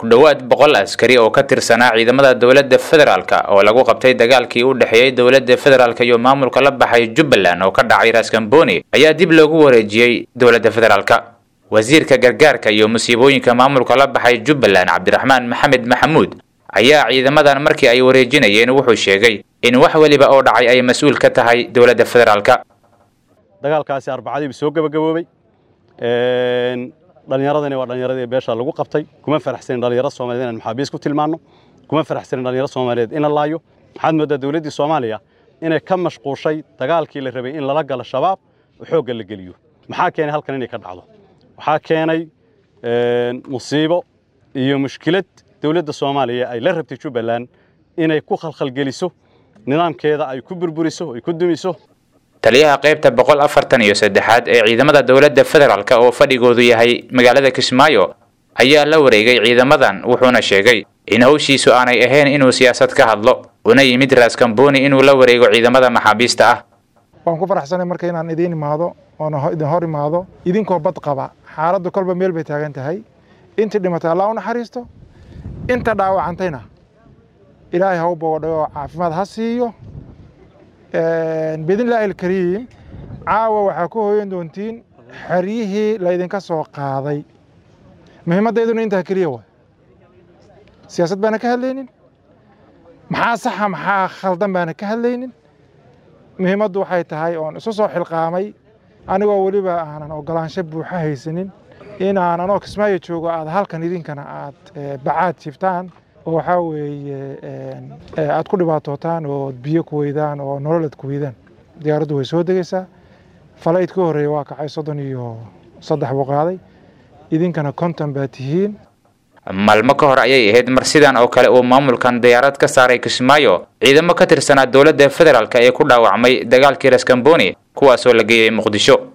ku dhowaad boqol askari oo ka tirsanaa ciidamada dowladda federaalka oo lagu qabtay dagaalkii u dhexeeyey dowladda federaalka iyo maamulka la baxay jubbaland oo ka dhacay raskamboni ayaa dib loogu wareejiyey dowladda federaalka wasiirka gargaarka iyo musiibooyinka maamulka la baxay jubbaland cabdiraxmaan maxamed maxamuud ayaa ciidamadan markii ay wareejinayeen wuxuu sheegay in wax weliba oo dhacay ay mas-uul ka tahay dowladda federaalka dagaalkaasi arbacadiiba soo gabagaboobay dhallinyaradani waa dhallinyaradii beesha lagu qabtay kuma faraxsanin dhallinyaro soomaaliyeed inaan maxaabiis ku tilmaanno kuma faraxsanin dhallinyaro soomaaliyeed in la laayo waxaad mooddaa dowladdii soomaaliya inay ka mashquushay dagaalkii la rabay in lala galo shabaab oo xoogga la geliyo maxaa keenay halkan inay ka dhacdo waxaa keenay musiibo iyo mushkilad dowladda soomaaliya ay la rabtay jubbaland inay ku khalkhalgeliso nidaamkeeda ay ku burburiso ay ku dumiso taliyaha qaybta boqol afartan iyo saddexaad ee ciidamada dowladda federaalk oo fadhigoodu yahay magaalada kismaayo ayaa la wareegay ciidamadan wuxuuna sheegay in hawshiisu aanay ahayn inuu siyaasad ka hadlo una yimid raaskamboni inuu la wareego ciidamada maxaabiista ah waan ku faraxsanay marka inaan idiin imaado oona idin hor imaado idinkoo bad qaba xaaladdu kolba meel bay taagan tahay intii dhimatay allah u naxariisto inta dhaawacantayna ilaahay ha u bogodhayo oo caafimaad ha siiyo biidnillaahi alkariim caawa waxaa ku hoyan doontiin xeryihii laydinka soo qaaday muhiimmaddayduna intaa keliya waay siyaasad baana ka hadlaynin maxaa saxa maxaa khaldan baana ka hadlaynin muhiimaddu waxay tahay oon isu soo xilqaamay anigoo weliba aanan ogolaansho buuxa haysanin inaan anoo kismaayo joogo aad halkan idinkana aad bacaad jiftaan oo waxaa weeye aad ku dhibaatootaan oo biyo ku weydaan oo nololad ku weydaan diyaaraddu way soo degaysaa falayd ka horreeya waa kacay soddon iyo saddex buu qaaday idinkana konton baa tihiin maalmo ka hor ayay ahayd mar sidan oo kale uu maamulkan diyaarad ka saaray kismaayo ciidamo ka tirsanaa dowladda federaalk ee ku dhaawacmay dagaalkii raskamboni kuwaasoo la geeyey muqdisho